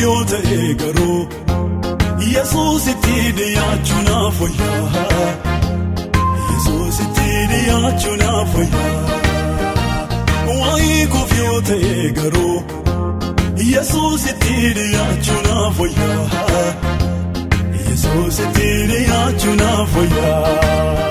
yoo ta'e garuu yesuusitti dhiyaachuun afooyyaa yesuusitti dhiyaachuun afooyyaa waa'ee koof yoo ta'e garuu yesuusitti dhiyaachuun afooyyaa yesuusitti dhiyaachuun afooyyaa.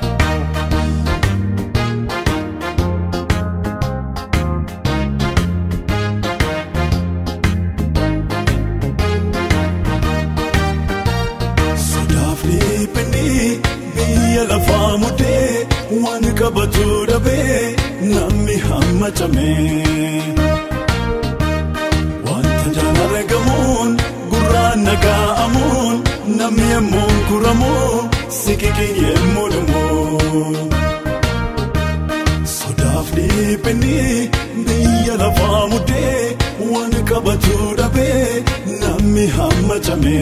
biyya lafaa mudee waan qabatu dhabee namni hammacame. Wanta jaan argamuun gurraan naga'amuun namni yemmuu kuramoo sikikin yemmuu dhumoo. Sodaaf dhiphinni biyya lafaa mudee waan qabatu dhabee namni hammacame.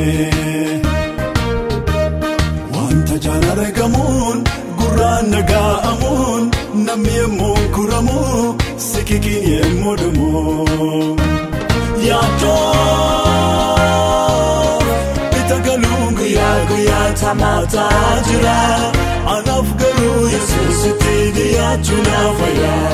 Wanta jaan argamuun gurraan naga'amuun namni yemmuu kuramoo sikikin yemmuu dhumoo. Yaadoo bita galuun guyyaa guyyaa tamaataa jira. Anaaf garuu yesuusitti dhiyaachuun afayyaa.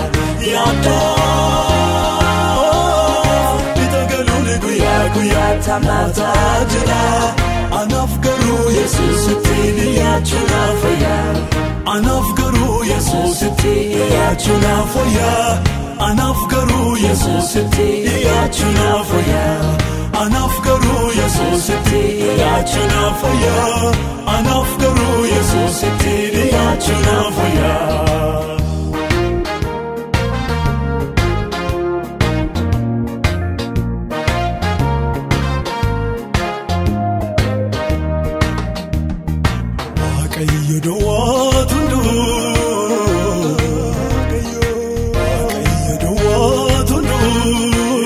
Yaadoo bita galuun guyyaa guyyaa tamaataa jira. Anaaf garuu yesuusitti dhiyaachuun afayyaa. Anaaf garuu yesuusitti dhiyaachuun afayyaa. Anaaf garuu yesuusitti dhiyaachuun afayyaa. Anaaf garuu yesuusitti dhiyaachuun afayyaa. Anaaf garuu yesuusitti dhiyaachuun afayyaa. Waaqayyo duwwaa tunduu. Waaqayyo duwwaa tunduu.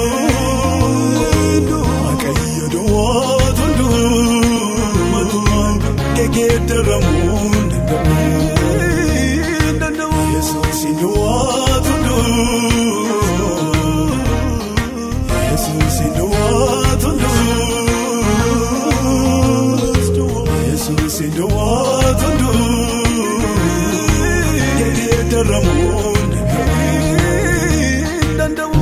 Waaqayyo duwwaa tunduu. Gegeeddaramuu danda'u. Yesuus duwwaa tunduu. Yesuus duwwaa tunduu. Yesuus duwwaa tunduu. Gegeeddaramuu danda'u.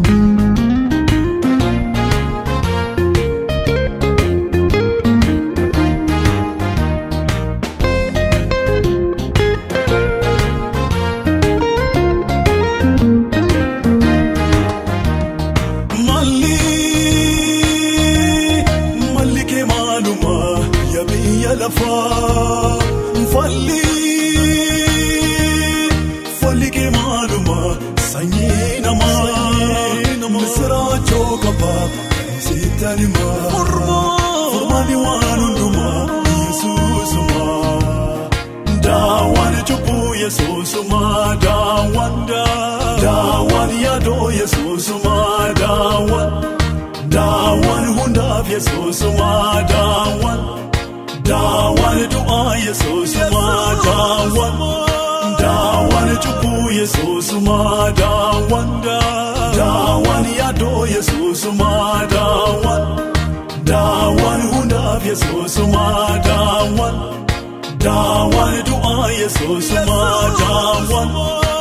Malli malli kee maaluma yaa biyya lafaa falli falli kee maaluma sanyii namaa misiraachoo qaba seetaan himaa furmaani waan hundumaa yesuusuma daawwan cubbuu yesuusuma daawwan daawwan yaadoo yesuusuma daawwan daawwan hundaaf yesuusuma daawwan daawwan du'aa yesuusuma daawwan daawwan cubbuu yesuusuma daawwan daawwan yaadoo yesuusuma daawwan daawwan hundaaf yesuusuma daawwan daawwan du'aa yesuusuma daawwan.